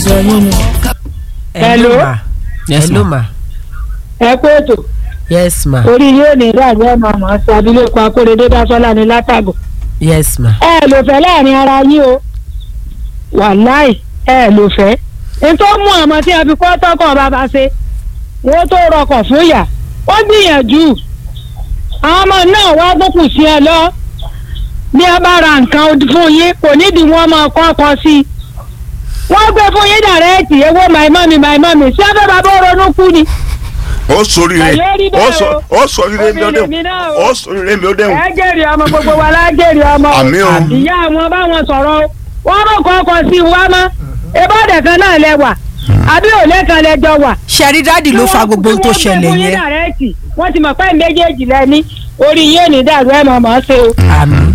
sọ yín ni. Hello. ma Yes, hello ma. ma ẹ kú ètò yes ma orí yóò ní ìdájọ́ ẹ̀ máa mọ̀ sí abilékọ akóredé dásọ́lá ní látàgò. yes ma ẹ lò fẹ́ láàrin ara yín o wàláì ẹ lò fẹ́ nítorí mú àmọ́ tí a fi kọ́ tọkọ̀ bàbá ṣe wọ́n tó rọkọ̀ fún yà ó gbìyànjú àwọn ọmọ náà wá gbókùn sí ẹ lọ bí a bá ra nǹkan fún yín kò nídìí wọn máa kọ́ ọkọ sí i wọ́n gbé fún yín dàrẹ́ẹ̀tì ewé màìmọ́mì màìmọ́mì sí abẹ́ bàbá ronú kú ni ó sóríire Àyè rí bẹ́ẹ̀ ó sọ o. ó sóríire mi ó Obìnrin mi dẹ̀hùn náà o. ó sóríire mi ó dẹ̀hùn ẹ jèrè ọmọ gbogbo wa lájèrè ọmọ o. àmì o ìyá àwọn báwọn sọ̀rọ̀ wọ́n rò kọ́kọ́ sí wa mọ́ ìbọ̀dẹ̀ kan náà lẹ́wà àbí òlé kan lẹ́jọ́ wà. ṣẹ́rí dáàdì ló fa gbogbo ohun tó ṣẹlẹ̀ yẹn wọ́n ti mọ̀ pé méjèèjì lẹ́ni orí yóò ní dàrú ẹ̀ mọ̀ mọ́ ṣe o. àmì